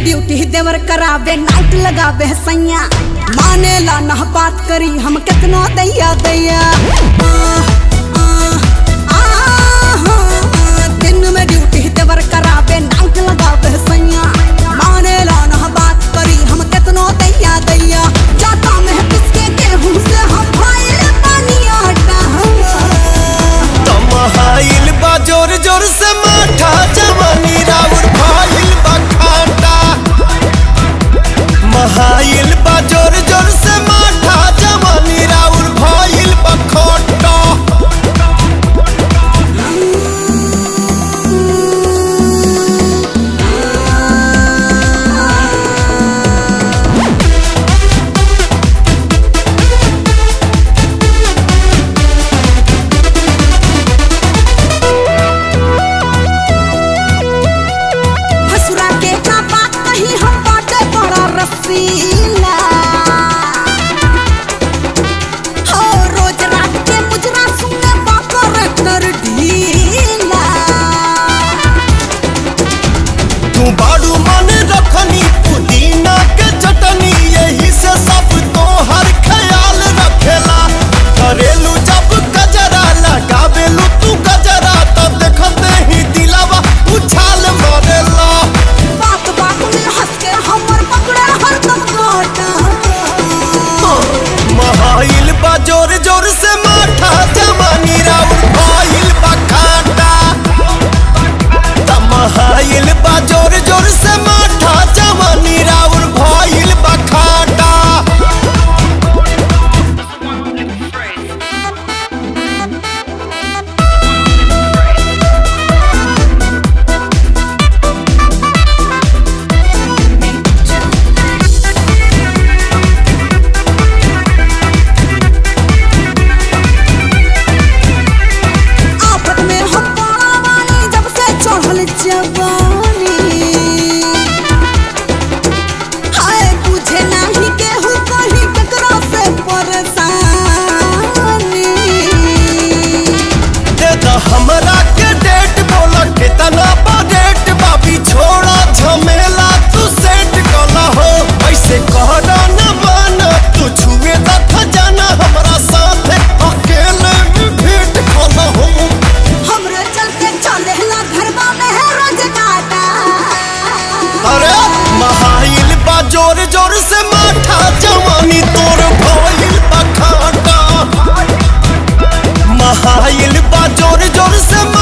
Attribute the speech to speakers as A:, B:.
A: duty देवर करावे night लगावे सैया माने ला ना बात करी हम कितना दैया दैया आ, आ, आ, आ, दिन में ड्यूटी देवर करावे नाइट लगावे सैया माने ला ना बात करी हम कितना दैया दैया जाता में किसके गेहूं से हम भाई पानी आटा
B: तमहाइल बा जोर जोर से माठा जवानी राउर भाइल बा खाटा महाइल बा जोर जोर से माठा जवानी राउर भाइल बा खाटा
A: हसुरा के का बात कही हम बाटे बड़ा रसीला हो रोज रात के मुजरा सुने बाकर कर ढीला
B: तू बाड़ू मन रखनी पुदीना के चटनी यही से सब तो हर ख्याल रखेला करेलू जब गजरा लगावेलू तू गजरा तब देखते ही दिलावा उछाल मारेला
A: बात बात में हंस के हमर पकड़े हरदम काटा
B: महाइल बा जोर जोर से माठा जवानी राउर भाइल बा खाटा तमहाइल बा जोर जोर से माठा जवानी राउर भाइल बा खाटा
A: आफत में हम बड़ा वाली जब से चढ़ल जवानी हाय बुझे नाही केहू कहीं ककरा से परेशानी
B: दे द हमरा के डेट बोला कितना बा डेट बाबी छोड़ा झमेला तू सेट कला हो ऐसे कहना न माना तू छुए द खजाना हमरा साथ अकेले में भेंट कला हो
A: हमरे चलते चलेला घरवा में है रोज काटा
B: अरे महाइल बा जोर जोर से माठा जवानी तोर भइल बा खाटा महाइल बा जोर जोर से